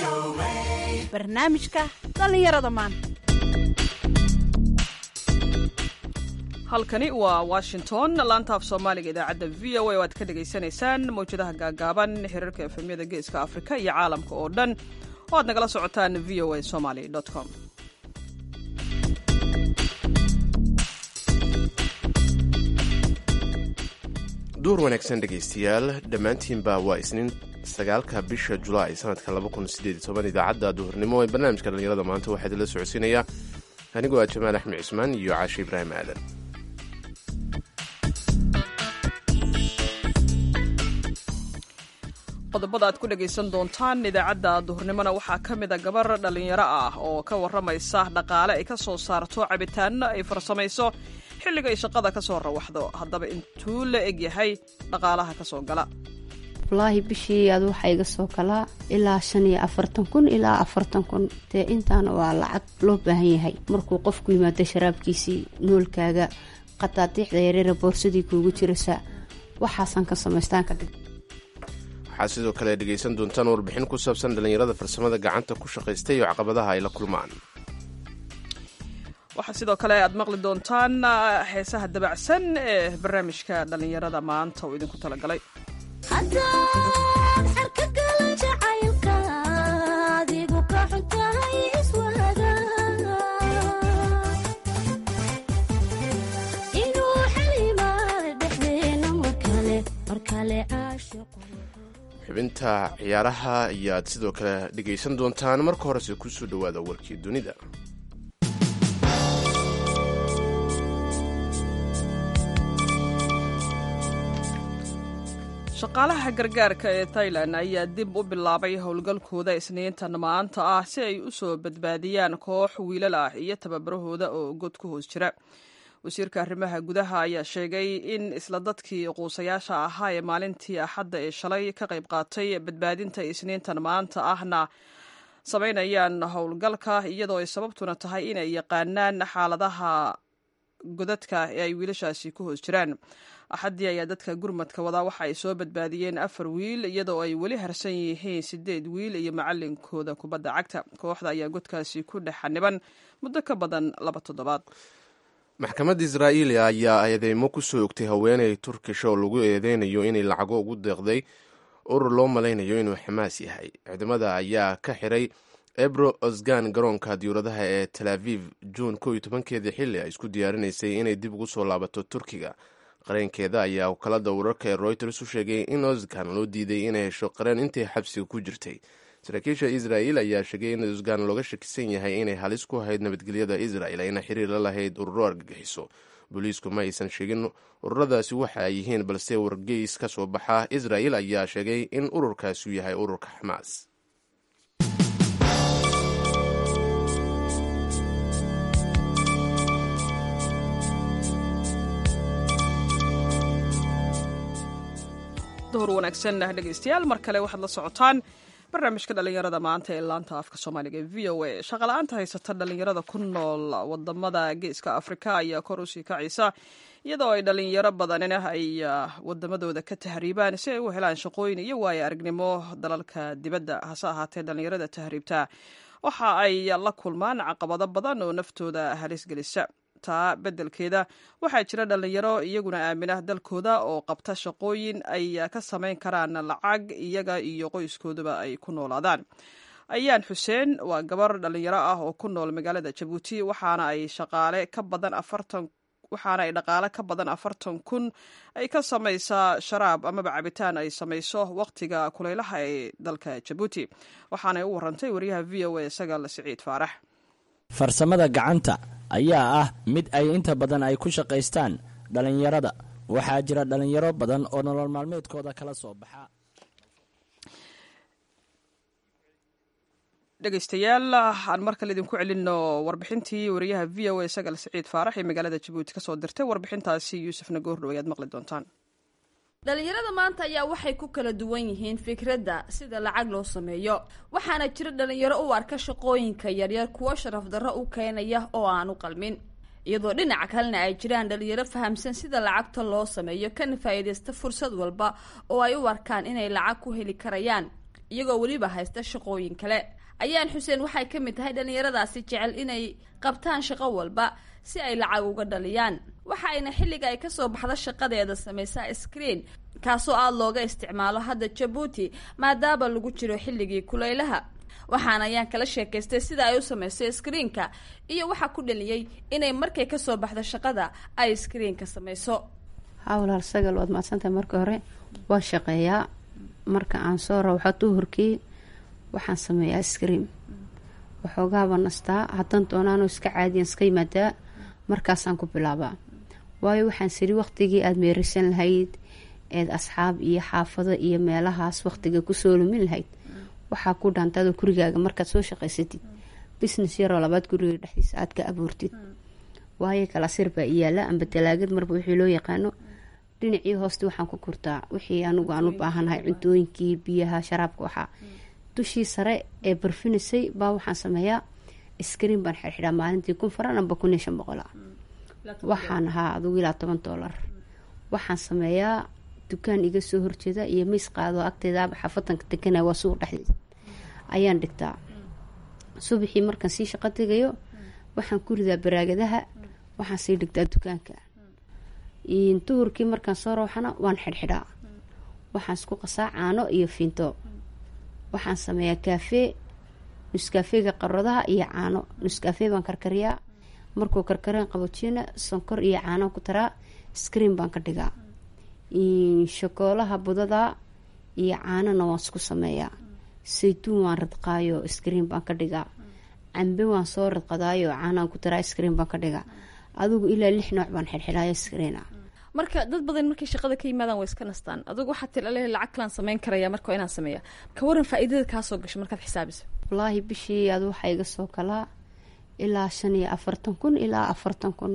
barnaamijka dhallinyarada maanta halkani waa washington laantaaf soomaaliga idaacadda v o a oo aad ka dhagaysanaysaan mawjadaha gaagaaban xiriirka efemyada geeska afrika iyo caalamka oo dhan oo aad nagala socotaan v o a somaly com duur wanaagsan dhegaystayaal dhammaantiinba waa isniin sagaalka bisha julaay sanadka idaacadda duhurnimo ee barnaamijka dhallinyarada maanta waxaa idinla socodsiinayaa anigoo ah jamaal axmed cismaan iyo caashe ibraahim aadan qodobada aad ku dhegaysan doontaan idaacadda duhurnimona waxaa ka mida gabar dhallinyaro ah oo ka warramaysa dhaqaale ay ka soo saarto cabitaanno ay farsamayso xilliga ay shaqada ka soo rawaxdo haddaba intuu la eg yahay dhaqaalaha ka soo gala wallaahi bishii aad waxaa iga soo galaa ilaa shan iyo afartan kun ilaa afartan kun dee intaana waa lacag loo baahan yahay markuu qofku yimaado sharaabkiisii noolkaaga qadaadiicda yareera boorsadii kuugu jirasa waxaasaan ka samaystaan kadhig waxaad sidoo kale dhegaysan doontaan warbixin ku saabsan dhallinyarada farsamada gacanta ku shaqaystay iyo caqabadaha ay la kulmaan waxaa sidoo kale aad maqli doontaan heesaha dabacsan ee barnaamijka dhallinyarada maanta uu idinku talagalay xubinta ciyaaraha ayaad sidoo kale dhegaysan doontaan marka horese kusoo dhowaada warkii dunida shaqaalaha gargaarka ee tailan ayaa dib u bilaabay howlgalkooda isniintan maanta ah si ay u soo badbaadiyaan koox wiilal ah iyo tababarahooda oo god ku hoos jira wasiirka arrimaha gudaha ayaa sheegay in isla dadkii quusayaasha ahaa ee maalintii axadda ee shalay ka qayb qaatay badbaadinta isniintan maanta ahna samaynayaan howlgalka iyadoo ay sababtuna tahay inay yaqaanaan xaaladaha godadka ee ay wiilashaasi ku hoos jiraan axaddii ayaa dadka gurmadka wadaa waxa ay soo badbaadiyeen afar wiil iyadoo ay weli harsan yihiin sideed wiil iyo macalinkooda kubadda cagta kooxda ayaa godkaasi ku dhex xaniban muddo ka badan laba toddobaad maxkamadda israa'iili ayaa eedeymo ku soo ogtay haweeney turkish oo lagu eedeynayo inay lacago ugu deeqday urur loo malaynayo inuu xamaas yahay ciidamada ayaa ka xiray ebro osgan garoonka diyuuradaha ee tel aviv juun ko iyo tobankeedii xilli ay isku diyaarinaysay inay dib ugu soo laabato turkiga qareenkeeda ayaa wakaalada wararka ee royters u sheegay in osgan loo diiday inay hesho qareen intii xabsiga ku jirtay saraakiisha israa'il ayaa sheegay in osgan looga shakisan yahay inay halis ku ahayd nabadgelyada israel ayna xiriir la lahayd ururo argagixiso booliisku ma aysan sheegin ururadaasi waxa ay yihiin balse wargeys ka soo baxa israel ayaa sheegay in ururkaasi yahay ururka xamaas duhur wanaagsan dhegaystayaal mar kale waxaad la socotaan barnaamijka dhallinyarada maanta ee laanta afka soomaaliga ee v o a shaqala-aanta haysata dhallinyarada ku nool wadamada geeska afrika ayaa kor usii kacaysa iyadoo ay dhallinyaro badanina ay wadamadooda ka tahriibaan si ay u helaan shaqooyin iyo waayo aragnimo dalalka dibadda hase ahaatee dhallinyarada tahriibta waxa ay la kulmaan caqabado badan oo naftooda halis gelisa taa beddelkeeda waxaa jira dhallinyaro iyaguna aamina dalkooda oo qabta shaqooyin ay ka samayn karaan lacag iyaga iyo qoyskooduba ay ku noolaadaan ayaan xuseen waa gabar dhallinyaro ah oo ku nool magaalada jabuuti waxaana ay shaqaale ka badan afartan waxaana ay dhaqaale ka badan afartan kun ay ka samaysaa sharaab amaba cabitaan ay samayso wakhtiga kulaylaha ee dalka jabuuti waxaanay u warantay wariyaha v o a sagal siciid faarax farsamada gacanta ayaa ah mid ay inta badan ay ku shaqaystaan dhallinyarada waxaa jira dhallinyaro badan oo nolol maalmeedkooda kala soo baxa dhegaystayaal aan mar kale idinku celinno warbixintii wariyaha v o a sagal siciid faarax ee magaalada jabuuti ka soo dirtay warbixintaasi yuusufna goordhow ayaad maqli doontaan dhalinyarada maanta ayaa waxay ku kala duwan yihiin fikradda sida lacag loo sameeyo waxaana jira dhalinyaro u arka shaqooyinka yaryar kuwo sharaf darro u keenaya oo aan u qalmin iyadoo dhinaca kalena ay jiraan dhalinyaro fahamsan sida lacagta loo sameeyo kana faa'iidaysta fursad walba oo ay u arkaan inay lacag ku heli karayaan iyagoo weliba haysta shaqooyin kale ayaan xuseen waxay ka mid tahay dhallinyaradaasi jecel inay qabtaan shaqo walba si ay lacag uga dhaliyaan waxa ayna xilliga ay kasoo baxda shaqadeeda samaysaa screen kaasoo aada looga isticmaalo hadda jabuuti maadaama lagu jiro xilligii kulaylaha waxaana ayaan kala sheekaystay sida ay u samaysay screenka iyo waxaa ku dhaliyey inay markay kasoo baxdo shaqada ay screenka samayso haa walaal sagal waad mahadsantahay marka hore waa shaqeeyaa marka aan soo rawxo duhurkii waxaan sameeyaa screen waxoogaaba nastaa haddaan doonaanoo iska caadiyan iska yimaadaa markaasaan ku bilaabaa waayo waxaan siri waqtigii aada meerisan lahayd eed asxaab iyo xaafado iyo meelahaas waqtiga kusoo lumin lahayd waxaa ku dhaantaadoo gurigaaga markaad soo shaqaysatid business yaroo labaad guriga dhexdiisa aad ka abuurtid waayo kalasir baa iyaala amba talaagad marba wixii loo yaqaano dhinacii hooste waxaan ku kurtaa wixii anigu aan u baahanahay cuntooyinkii biyaha sharaabka waxaa dushii sare ee barfinisay baa waxaan sameeyaa screen baan xirxidhaa maalintii kun faran amba kun iyo shan boqol ah waxaan ahaa adugu ilaa toban doolar waxaan sameeyaa dukaan iga soo horjeeda iyo miis qaado agteedaaba xafadanka deganaa waa suuq dhexdeeda ayaan dhigtaa subaxii markaan sii shaqo tegayo waxaan ku ridaa baraagadaha waxaan sii dhigtaa dukaanka duhurkii markaan soo rawxana waan xidhxidhaa waxaan isku qasaa caano iyo fiinto waxaan sameeyaa kaafee nuskaafeega qaradaha iyo caano nuskaafee baan karkariyaa markuu karkareen qaboojiyana sonkor iyo caano ku taraa screen baan ka dhigaa shokoolaha budada iyo caanona waan isku sameeyaa saytuun waan radqaayo screen baan ka dhigaa cambe waan soo radqadaayo caanaan ku taraa screen baan ka dhigaa adigu ilaa lix nooc baan xidxidhaayo screena marka dad badan markay shaqada ka yimaadaan way iska nastaan adugu waxaa tilale lacag kalaan sameyn karaya marka waa inaan sameeya ka waran faa-iidada kaasoo gasho markaad xisaabiso wallaahi bishii ad waxaa iga soo kalaa ilaa shan iyo afartan kun ilaa afartan kun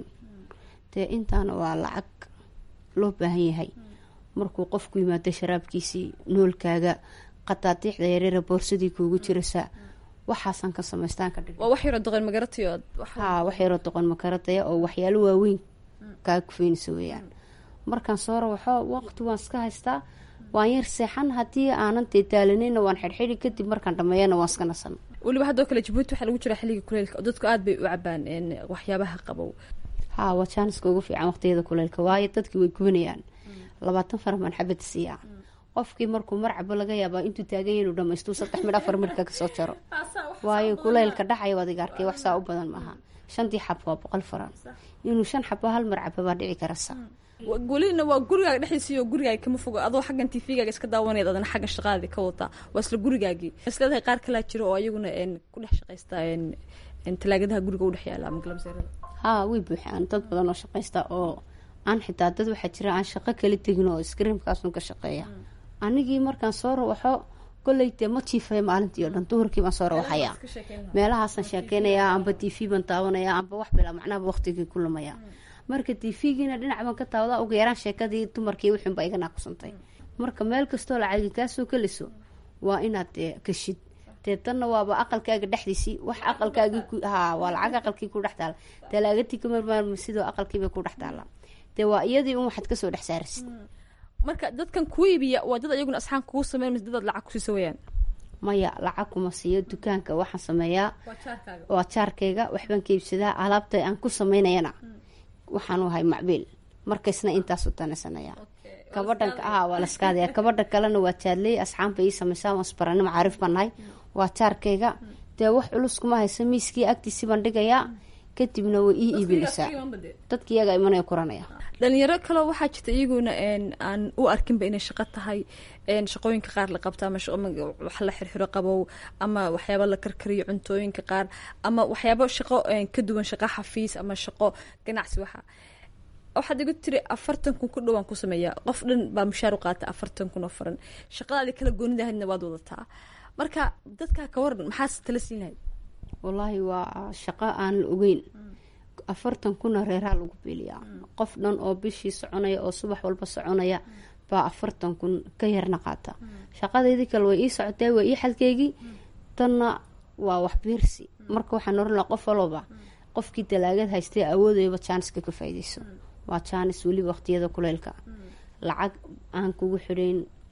dee intaana waa lacag loo baahan yahay markuu qofku yimaado sharaabkiisii noolkaaga qataatiixda yareera boorsadii kuugu jirasa waxaasaan ka samaystaan ka dhig waa wax yaroo doqon magaratayo haa wax yaroo doqon makarataya oo waxyaalo waaweyn kaa kufeynaysa weeyaan markaan soo rawaxo waqti waan iska haystaa waan yar seexan haddii aanan dee daalanayna waan xidhxidhi kadib markaan dhameeyana waan iska nasan weliba haddoo kale jabuuti waxaa lagu jira xilliga kuleylka oo dadku aada bay u cabaan waxyaabaha qabow haa waa jaaniska ugu fiican waqtiyada kuleylka waayo dadkii way gubanayaan labaatan faran baan xabad siiyaa qofkii markuu marcabo laga yaabaa intuu taaganya inuu dhamaystuu saddex midh afar midhka kasoo jaro waayo kuleylka dhacaya waad iga arkay wax saa u badan maaha shantii xab waa boqol faran inuu shan xabo hal marcabo baa dhici karasa welina waa gurigaaga dhexdiisiyo gurigaaga kama fogo adoo xaggan tvgaaga iska daawanayad adana xagga shaqaadii ka wataa waa isla gurigaagii isleedahay qaar kalaa jiro oo ayaguna ku dhex shaqaysta talaagadaha guriga udhex yaala ama galabseerada haa way buuxaan dad badan oo shaqaysta oo aan xitaa dad waxaa jira aan shaqo kala tegin oo screamkaasun ka shaqeeya anigii markaan soo rawaxo kolley dee ma jiifaya maalintii oo dhan duhurkii baan soo rawaxayaa meelahaasaan sheekeynayaa amba t v baan daawanayaa amba wax bilaa macnaaba waqtigii ku lumaya marka t v-giina dhinac baan ka taawadaa ugu yaraan sheekadii dumarkii wixinba iga naakusantay marka meel kastoo lacagi kaasoo keliso waa inaad dee kashid dee tanna waaba aqalkaaga dhexdiisii wax aqalkaagii haa waa lacag aqalkii ku dhex taala talaagatii kamarmaarma sidoo aqalkiibay ku dhex taala dee waa iyadii un waxaad kasoo dhex saarisid marka dadkan kuu iibiya waa dad ayaguna asxaan kugu sameyn mise dadaad lacag kusiisa weyaan maya lacag kuma siiyo dukaanka waxaan sameeyaa waa jaarkayga waxbaan ka iibsadaa alaabta aan ku sameynayana waxaan ahay macbiil markaysna intaasu tanaysanaya kabadhanka ah waa laskaadaya kabadha kalena waa jaadley asxaanba ii sameysaa waan isbarani macaarif baan nahay waa jaarkayga dee wax culus kuma haysa miiskii agtiisii baan dhigayaa kadibna way ii iibinaysaa dadka iyaga imanaya kuranaya dhalinyaro kaleo waxaa jirta iyaguna aan u arkinba inay shaqo tahay shaqooyinka qaar la qabto ama wax la xirxiro qabow ama waxyaaba la karkariyo cuntooyinka qaar ama waxyaabo shaqo ka duwan shaqo xafiis ama shaqo ganacsi waxa waxaad igu tiri afartan kun ku dhowaan ku sameeyaa qof dhan baa mushaar u qaata afartan kun oo faran shaqadaadi kala goonidahaydna waad wadataa marka dadkaa ka waran maxaas tala siin lahayd wallaahi waa shaqo aan la ogeyn afartan kuna reeraa lagu beeliyaa qof dhan oo bishii soconaya oo subax walba soconaya baa afartan kun ka yarna qaata shaqadeydii kale way ii socotay waa ii xalkeygii tanna waa wax biirsi marka waxaan oran laha qof walba qofkii dalaagad haystay awoodayba jaaniska ka faaideyso waa jaanis weliba waqtiyada kuleylka lacag aan kugu xidhayn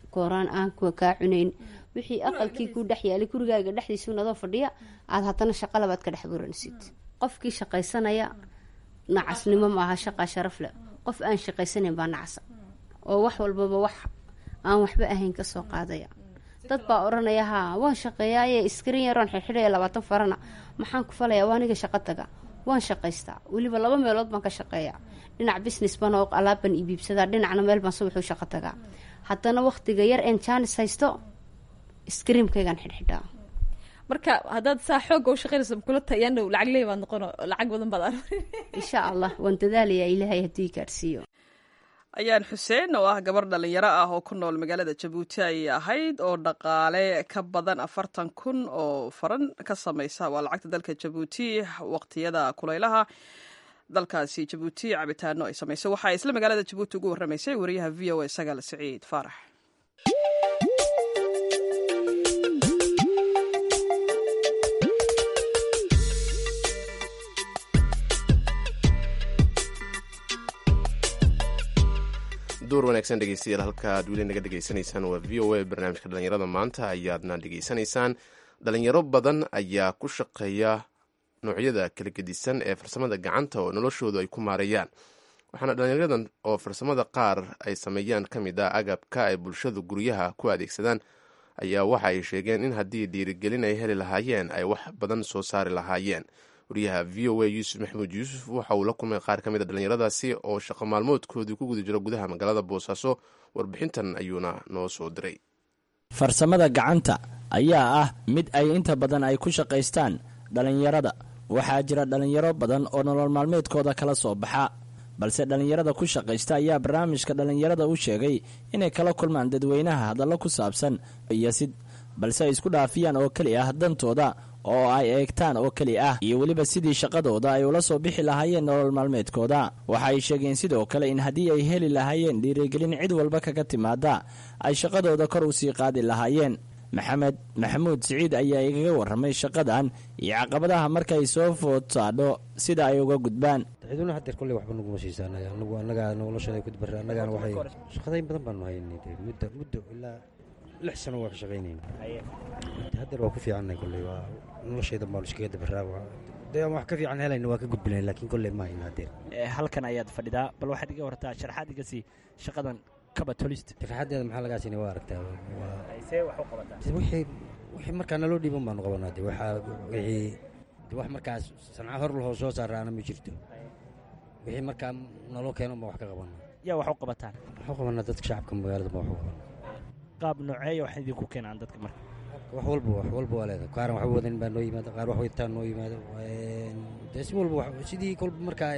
kooraan aan kaa cunayn wixii aqalkii ku dhex yaalay gurigaaga dhexdiisu nadoo fadhiya aada haddana shaqa labaad ka dhex buransid qofkii shaqaysanaya nacasnimo maaha shaqaa sharaf leh qof aan shaqaysanayn baa nacasa oo wax walbaba wax aan waxba ahayn kasoo qaadaya dad baa odhanaya haa waan shaqeeyaaye iskarin yaroon xirxidhaya labaatan farana maxaan ku falaya waa aniga shaqo taga waan shaqaystaa weliba laba meelood baan ka shaqeeyaa dhinac business baan oo alaabban iibiibsadaa dhinacna meel baan subaxuu shaqo tagaa haddana waqtiga yar een jaanis haysto iskriimkaygaan xidhxidhaa marka haddaad saa xooga u shaqeynayso kula tayano lacag leey baad noqono lacag badan baad aruri insha allah waan dadaalayaa ilaahay haddii gaadhsiiyo ayaan xuseen oo ah gabar dhalinyaro ah oo ku nool magaalada jabuuti ayay ahayd oo dhaqaale ka badan afartan kun oo faran ka samaysa waa lacagta dalka jabuuti waqtiyada kulaylaha dalkaasi jabuuti cabitaano ay samayso waxaa isla magaalada jabuuti ugu warramaysay wariyaha v o a sagaal siciid faarax duur wanaagsan dhegeystayaal halka aad weli naga dhegeysanaysaan waa v o a barnaamijka dhalinyarada maanta ayaadna dhegeysanaysaan dhalinyaro badan ayaa ku shaqeeya noocyada kala gedisan ee farsamada gacanta oo noloshoodu ay ku maareeyaan waxaana dhalinyaradan oo farsamada qaar ay sameeyaan ka mid ah agabka ay bulshadu guryaha ku adeegsadaan ayaa waxa ay sheegeen in haddii dhiirigelin ay heli lahaayeen ay wax badan soo saari lahaayeen wariyaha v o a yuusuf maxamuud yuusuf waxa uu la kulmay qaar ka mid a dhallinyaradaasi oo shaqo maalmoodkoodii ku guda jiro gudaha magaalada boosaaso warbixintan ayuuna noo soo diray farsamada gacanta ayaa ah mid ay inta badan ay ku shaqaystaan dhallinyarada waxaa jira dhallinyaro badan oo nolol maalmeedkooda kala soo baxa balse dhallinyarada ku shaqaysta ayaa barnaamijka dhallinyarada u sheegay inay kala kulmaan dadweynaha hadallo ku saabsan iyosid balse ay isku dhaafiyaan oo keli ah dantooda oo ay eegtaan oo keli ah iyo weliba sidii shaqadooda ay ula soo bixi lahaayeen nolol maalmeedkooda waxa ay sheegeen sidoo kale in haddii ay heli lahaayeen dhiirigelin cid walba kaga timaada ay shaqadooda kor u sii qaadi lahaayeen maxamed maxamuud siciid ayaa igaga warramay shaqadan iyo caqabadaha markay soo food saadho sida ay uga gudbaan ciduna hadeer kolley waxba naguma siisa anaga anagu annagaa noloshada ku dabara annagaana waxay shaqadayn badan baanu haynay dee muddo muddo ilaa lix sano waa ka shaqaynayna hadeer waa ku fiicannahay kolley waa noloshaydan baanu iskaga dabaraa dee aan wax ka fiican helayna waa ka gudbinayn laakiin kolley ma hayna hadeer halkan ayaad fadhidaa bal waxaad iga wartaa sharaxaad iga sii shaqadan kaba tolist sharaxadeeda maxaa lagaa siinay waa aragtaa wixii wixii markaa naloo dhiiban baanu qabanaa de waxaa wixii de wax markaas sanca hor lahoo soo saaraana ma jirto wixii markaa naloo keeno baan wax ka qabanaa yaa wax u qabataan waxu qabanaa dadka shacabka magaalada baan wax u qabanaa qaab nooceeya wax idinku keenaan dadka marka wax walba wax walba waa leedahay qaaran waxba wadanin baa noo yimaada qaar wax wadataan noo yimaado dee si walba sidii kolba markaa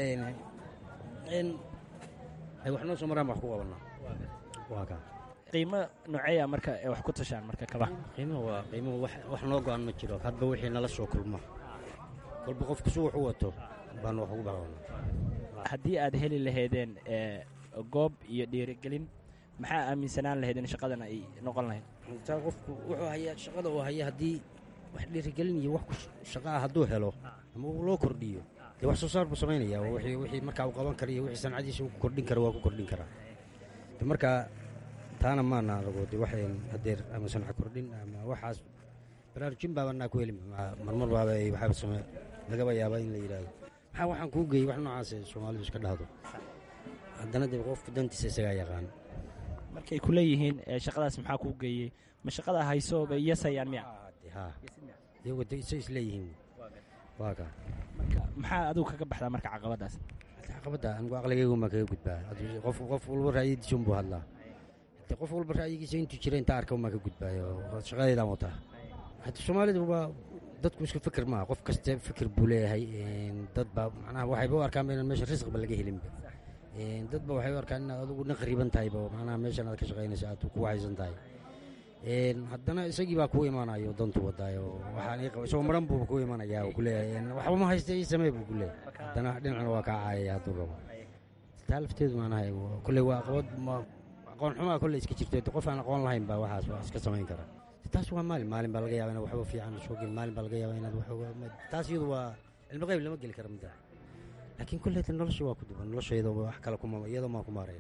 ay wax noo soo maraan baan wax ku qabanaa waa kaa qiimo nooceeya marka ee wax ku tashaan marka kaba qiimaha waa qiimaha wax wax noo go-an ma jiro hadba wixii nala soo kulma kolba qofku si wax u wato baanu wax ugu baqabanaa haddii aad heli lahaydeen goob iyo dhiirigelin maxaa aaminsanaan lahayd in shaqadan ay noqon lahayd taa qofku wuxuu hayaa shaqada uu haya haddii wax dhiirigelin iyo wax shaqa ah hadduu helo ama uu loo kordhiyo dee wax soo saar buu samaynaya wixii wixii markaa uu qaban kara iyo wixii sancadiisa uu kordhin kara waa ku kordhin karaa de markaa taana maana anagu de waxayn hadeer ama sanca kordhin ama waxaas baraarujin baaba naa ku heli marmar baaba waxaaba same lagaba yaaba in la yidhaahdo maxaa waxaan kuu geeyey wax noocaas soomaalidu iska dhahdo haddana dee qofku dantiisa isagaa yaqaan markay ku leeyihiin shaqadaas maxaa kuu geeyey ma shaqada hayso bay yasayaan miya iyagu de isa isleeyihiin waa kaa marka maxaa adigu kaga baxdaa marka caqabadaas caqabadda anigu aqligaygu maa kaga gudbaa qof qof walba ra'yadiisa unbuu hadlaa de qof walba ra'yigiisa intuu jira intaa arka maa ka gudbaayo shaqadeydaan wataa hadda soomaalidu waa dadku isku fikir maaha qof kaste fikir buu leeyahay dad baa macnaha waxayba u arkaan inaan meesha risqiba laga helinba dad ba waxay u arkaan inaad adigu dhan qariiban tahayba macnaha meeshan aad ka shaqaynaysa aad ku haysan tahay haddana isagii baa kuu imaanayo dantu wadaayo waxaan ii qaba isagoo maran buuba kuu imanaya oo kuleeyahay waxba ma haysta ii samee buu kuleeyahay haddana dhinacna waa kaa caayaya hadduu rabo taa lafteedu maanaha kolley waa aqoon aqoon xumaa kolley iska jirto qof aan aqoon lahayn baa waxaas waa iska samayn karaa taas waa maalin maalin baa laga yaaba inaad waxba fiican soo gelin maalin baa laga yaaba inaad wax taas iyadu waa cilmi qayb lama geli kara midda laakiin kolleyta nolosha waa ku duban noloshayda wax kale kuma iyadoo maa ku maarayn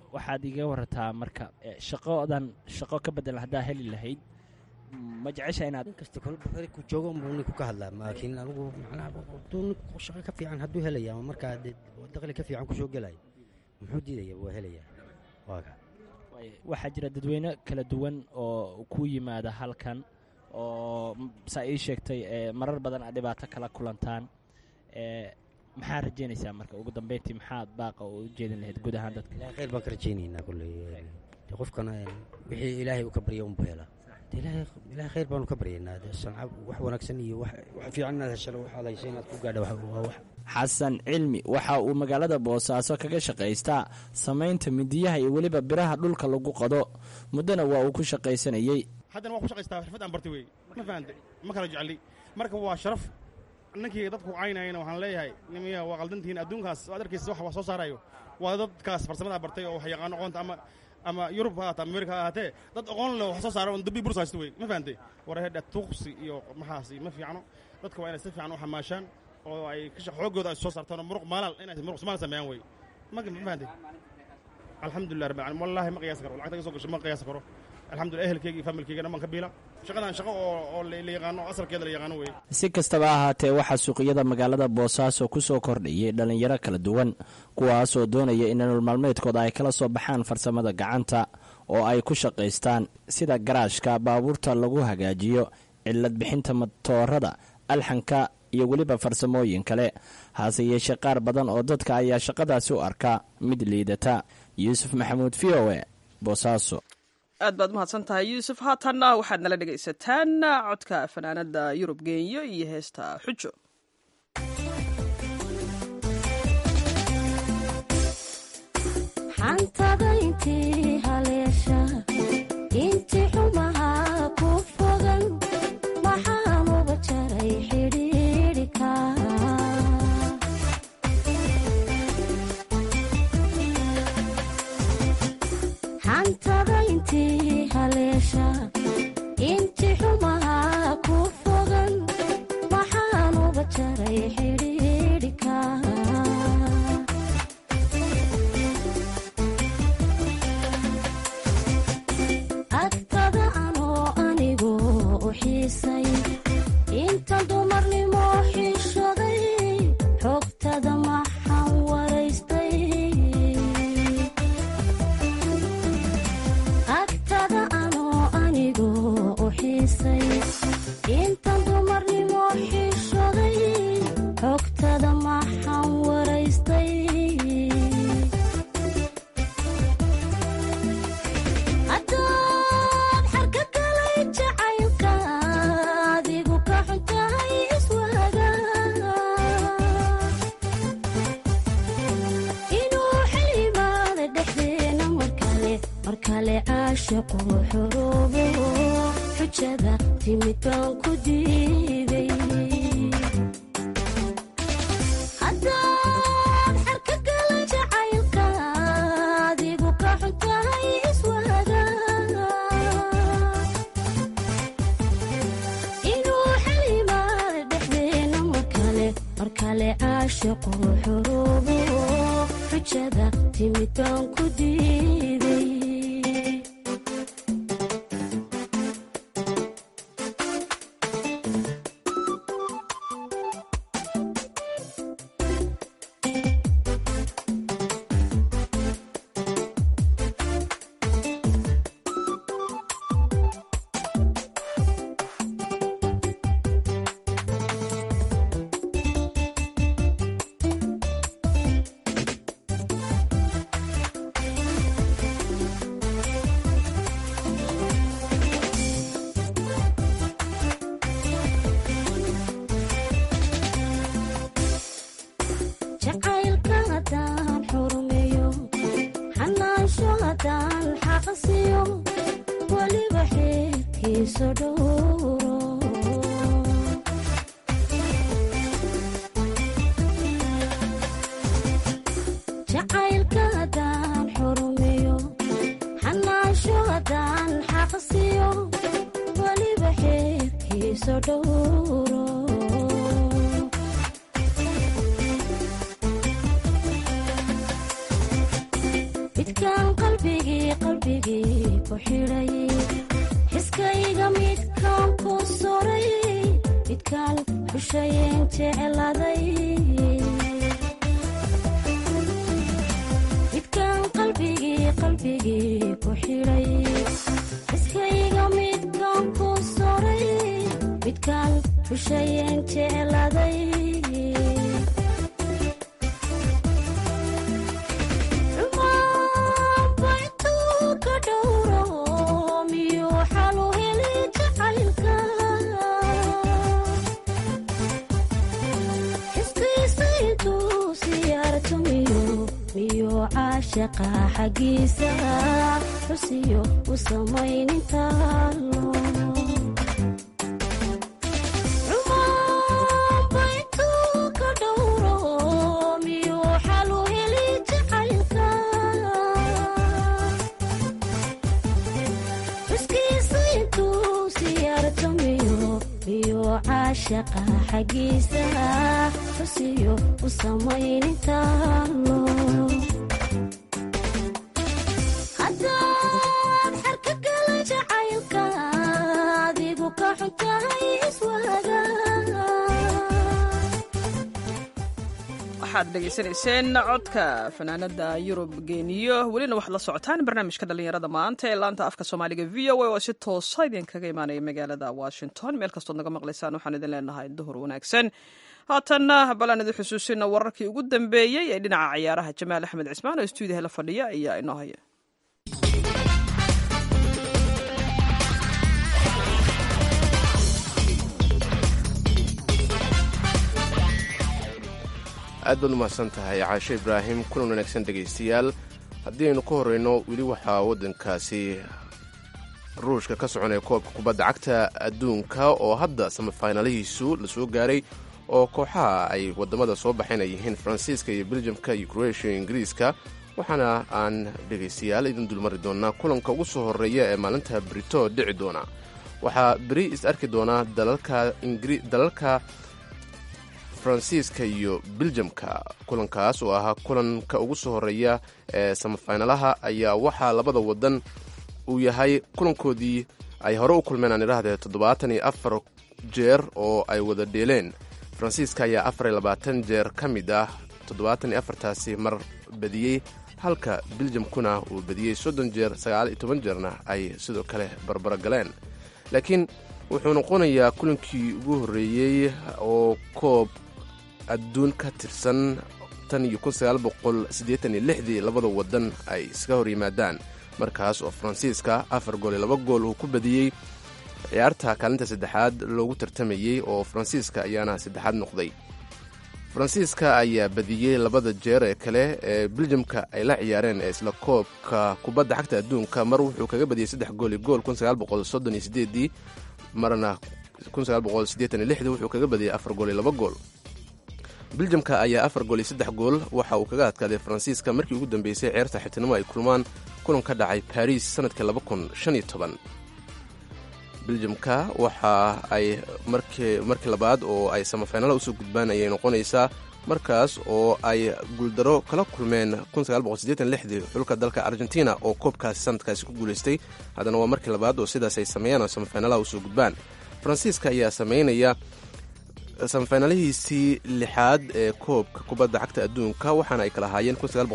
waxaad iga warataa marka shaqoodan shaqo ka bedelan haddaa heli lahayd ma jecesha inaad nin kasta kolba ku joogo unbuu ninku ka hadlaa laakiin anigu macnaha hadduu ninku shaqo ka fiican hadduu helaya ama markaa dee dakhli ka fiican kusoo gelaya muxuu diidaya waa helaya waa ka waxaa jira dadweyne kala duwan oo ku yimaada halkan oo saa ii sheegtay marar badan aad dhibaato kala kulantaan maxaa rajeynaysaa marka ugu dambeyntii maxaad baaqa u jeedin lahayd guud ahaan dadka ilahay khayr baan ka rajaynaynaa kolley de qofkana wixii ilaahay uu ka barya unbu helaa de ilaahay ilaahay khayr baanu ka baryaynaa de sanca wax wanaagsan iyo wax wax fiican inaad heshalo waxaad haysa inaad ku gaadha waa wax xasan cilmi waxa uu magaalada boosaaso kaga shaqaystaa samaynta midiyaha iyo weliba biraha dhulka lagu qado muddona waa uu ku shaqaysanayey haddana waa ku shaqaystaa xirfad aan bartay wey ma fahante ma kala jecli marka waa sharaf ninkii dadku caynayana waxaan leeyahay nimiya waa qaldantihiin adduunkaas waad arkaysa wax waa soo saarayo waa dadkaas farsamadaa bartay oo wax yaqaano aqoonta ama ama yurub ha ahaata amerika ha ahaatee dad aqoon leh wax soo saara on dambi bursa haysta wey ma fahante warahedha tuuqsi iyo maxaasi ma fiicno dadka waa inay si fiican u xamaashaan oo ay xooggooda ay soo saartaan oo muruq maalaal inay muruq somaal sameeyaan wey ma ma fahante alxamdulillah rabbil alamin wallahi ma qiyaasi karo lacagta iga soo gasho ma qiyaasi karo alxamdulillah ehelkeyga iyo familkeyga dhan baan ka biila shaqadan shaqo oo oo la yaqaano asalkeeda la yaqaano wey si kastaba ahaatee waxaa suuqyada magaalada boosaaso ku soo kordhayay dhallinyaro kala duwan kuwaasoo doonaya in nolol maalmeedkooda ay kala soo baxaan farsamada gacanta oo ay ku shaqaystaan sida garaashka baabuurta lagu hagaajiyo cilad bixinta matoorada alxanka iyo weliba farsamooyin kale hase yeeshee qaar badan oo dadka ayaa shaqadaasi u arkaa mid liidata yuusuf maxamuud v o e boosaaso aad baad mahadsan tahay yuusuf haatanna waxaad nala dhegaysataan codka fanaanada yurub geenyo iyo heesta xujo xantada intii haleesha inti xumaha ku fogan maxaan uga jaray xidhiidhika xantada intii haleesha inti xumaha ku fogan maxaan uga jaray xidhiidhika agtada anoo anigu u xiisay inta dumarnimo xishaday xogtada maxaan waraystay agtada anoo anigu u xiisay inta dumarnimo xishaday xogtada maxaan waraystay haddaad xarka galay jacaylka adigu ka xuntahay iswaaga inuu xilimaada dhexdeena markale markale caashiqu xoroobo xujada timid baan ku diiday haddaad xarka galay jacaylka adigu ka xuntahay iswaaga inuu xalimaada dhexdeena markale markale caashiqu xoroobo xujada timid baan ku diiday jacaylka haddaan xurmeeyo xanaansho haddaan xaqsiyo weliba xeerkiisa dhowro jacaylka haddaan xurmeeyo xanaansho haddaan xaqsiyo weliba xeerkiisa dhowro midkaan qalbigii qalbigii ku xidhay xiskayga midkaan ku soray midkaan xushayeen jecladay midkaan qalbigii qalbigii ku xidhay xiskayga midkaan ku soray midkaan xushayeen jecladay caashaqa xaggiisa xusiyo u samaynintaalo caashaqa xaggiisa xusiyo u samaynintaalo haddaad xarka gala jacaylka adigu ka xuntahay iswaaga waxaad dhegaysanayseen codka fanaanada yurub geeniyo welina waxaad la socotaan barnaamijka dhallinyarada maanta ee laanta afka soomaaliga v o a oo si toosa idinkaga imaanaya magaalada washington meel kastood naga maqlaysaan waxaan idin leenahay duhur wanaagsan haatanna balaan idin xusuusina wararkii ugu dambeeyey ee dhinaca ciyaaraha jamaal axmed cismaan oo stuudiyaha la fadhiya ayaa inoo haya aad baad umahadsan tahay caashe ibraahim kulan wanaagsan dhegaystayaal haddii aynu ka horreyno weli waxaa waddankaasi ruushka ka soconaya koobka kubadda cagta adduunka oo hadda samafaynalihiisu la soo gaaray oo kooxaha ay waddamada soo baxeen ay yihiin faransiiska iyo beljamka iyo kroatia iyo ingiriiska waxaana aan dhegaystayaal idin dulmari doonaa kulanka ugu soo horreeya ee maalinta brito dhici doona waxaa beri is arki doonaa dalalka faransiiska iyo beljamka kulankaas oo ahaa kulanka ugu soo horreeya ee samafaynalaha ayaa waxaa labada wadan uu yahay kulankoodii ay hore u kulmeen aan idhaahdee toddobaatan iyo afar jeer oo ay wada dheeleen faransiiska ayaa afar iyo labaatan jeer ka mid ah toddobaatan iyo afartaasi mar badiyey halka beljamkuna uu badiyey soddon jeer sagaal iyo toban jeerna ay sidoo kale barbaro galeen laakiin wuxuu noqonayaa kulankii ugu horreeyey oo koob adduun ka tirsan tan iyo kun sagaal boqol siddeetan iyo lixdii labada wadan ay iska hor yimaadaan markaas oo faransiiska afar gool iyo laba gool uu ku badiyey ciyaarta kaalinta saddexaad loogu tartamayey oo faransiiska ayaana saddexaad noqday faransiiska ayaa badiyey labada jeer ee kale ee beljamka ay la ciyaareen ee isla koobka kubadda xagta adduunka mar wuxuu kaga badiyey saddex gool iyo gool kun sagaal boqol soddon iyo sideedii marna kun sagaal boqol siddeetan iyo lixdii wuxuu kaga badiyey afar gool iyo laba gool beljamka ayaa afar gool iyo saddex gool waxa uu kaga adkaaday faransiiska markii ugu dambeysay ceerta xibtinimo ay kulmaan kulan ka dhacay baris sanadkii laba kun shan iyo toban beljamka waxa ay markii markii labaad oo ay samafaynala usoo gudbaan ayay noqonaysaa markaas oo ay guuldaro kala kulmeen dii xulka dalka argentina oo koobkaasi sanadkaasi ku guulaystay haddana waa markii labaad oo sidaas ay sameeyaan oo samafaynalaha usoo gudbaan faransiiska ayaa sameynaya samafaynalihiisii lixaad ee koobka kubadda cagta adduunka waxaana ay kala ahaayeen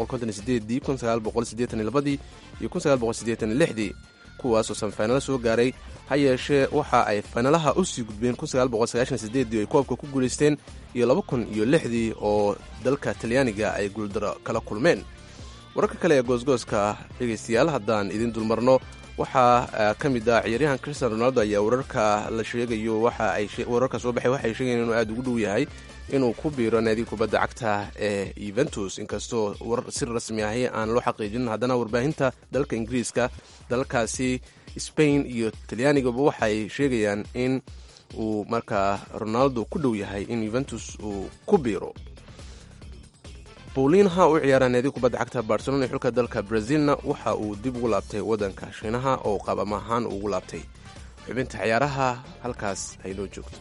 iyo kuwaasoo samafaynalo soo gaaray ha yeeshee waxa ay faynalaha u sii gudbeen oo ay koobka ku guulaysteen iyo laba kun iyo lixdii oo dalka talyaaniga ay guuldaro kala kulmeen wararka kale ee goosgooska dhegaystayaal haddaan idin dulmarno waxaa ka mid ah ciyaaryahan christian ronaldo ayaa wararka la sheegayo wararka soo baxay waxay sheegayen inuu aada ugu dhow yahay inuu ku biiro naadiga kubadda cagta ee yuventus inkastoo war si rasmi ahi aan loo xaqiijinin haddana warbaahinta dalka ingiriiska dalalkaasi spain iyo talyaanigaba waxay sheegayaan in uu markaa ronaldo ku dhow yahay in yuventus uu ku biiro bowliinha u ciyaara naadiga kubadda cagta barcelona ee xulka dalka brazilna waxa uu dib ugu laabtay waddanka shiinaha oo qaab ama ahaan ugu laabtay xubinta ciyaaraha halkaas ay noo joogto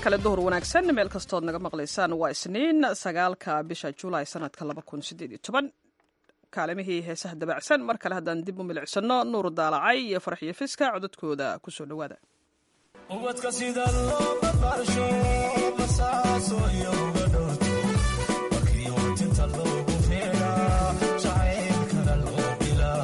kale duhur wanaagsan meel kastood naga maqlaysaan waa isniin sagaalka bisha julaay sanadka kaalimihii heesaha dabacsan mar kale haddaan dib u milicsano nuur daalacay iyo farxiyo fiska codadkooda kusoo dhowaada ubadka sida loo barbaarsho basaaso iyo uga dhowrto markii watinta loogu feeraa jacaylkana loo bilaa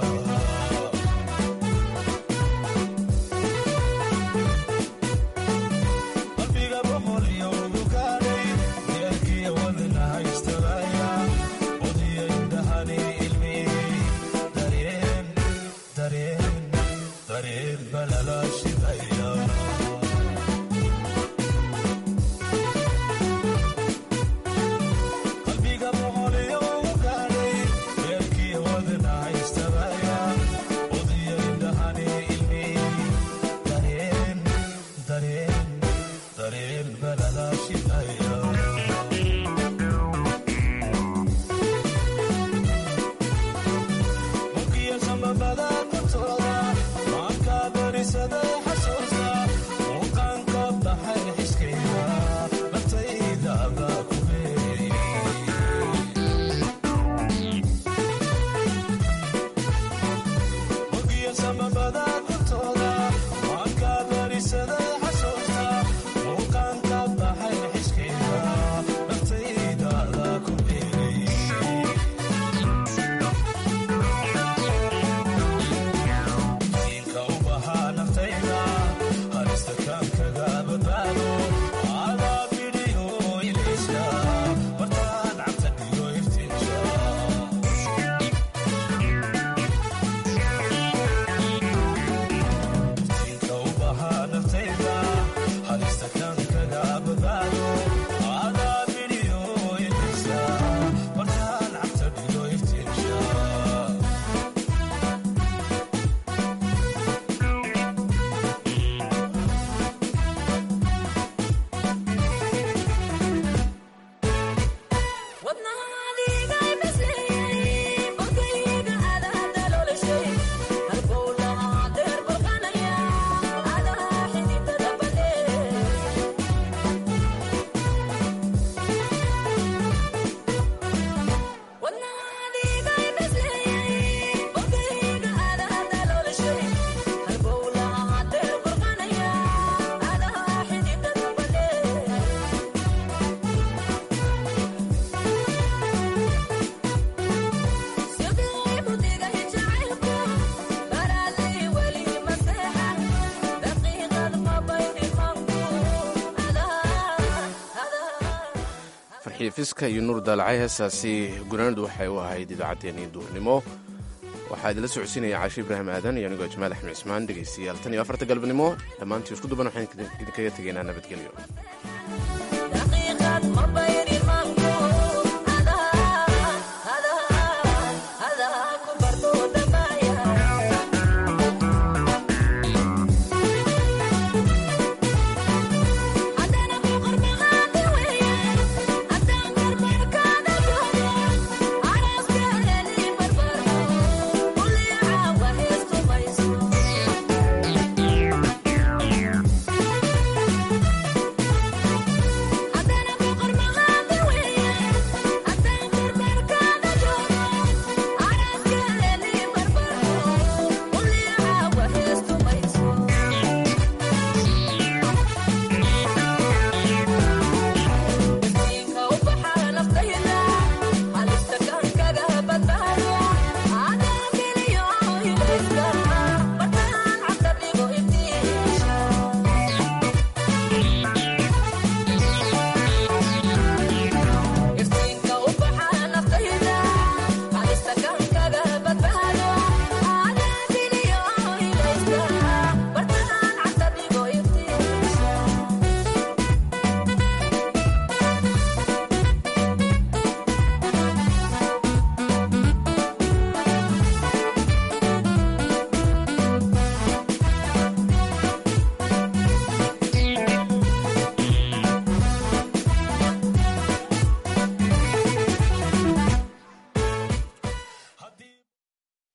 qalbiga boqol iyo ugu gaadhay deerkiya wadna haystabaya odiyo indhahani ilmi dareen dareen dareen balala shidaya qalbiga boqoliyo ugu gaadhay deerkiya wadna haystabaya odiyo indhahani ilmi dareen dareen dareen balala shidaya mugiya samabada kortooda maanka berisaday xasuusta muuqaanka baxay xiskayga naftayda baa ku beerayay mugiya samabada kortooda maanka berisaday xasuusta muuqaanka baxay xiskayga naftayda baa ku beerayay diinka u bahaa naftayda halista kaan kaga badbaado adaa bidhiyo ilayska martaan cabta dhiyo iftiinka diinka u bahaa naftayda halista kaan kaga badbaado adaa bidhiyo ilayska martaan cabta dhiyo iftiinka farxiyo fiska iyo nuur daalacay heestaasi gunaanadu waxay u ahayd idaacaddeenii duurnimo waxaa idinla socodsiinaya caashi ibraahim aadan iyo anigoo jamaal axmed cismaan dhegaystayaal tan iyo afarta galabnimo dhammaantii isku duban waxaan idinkaga tegaynaa nabadgelyo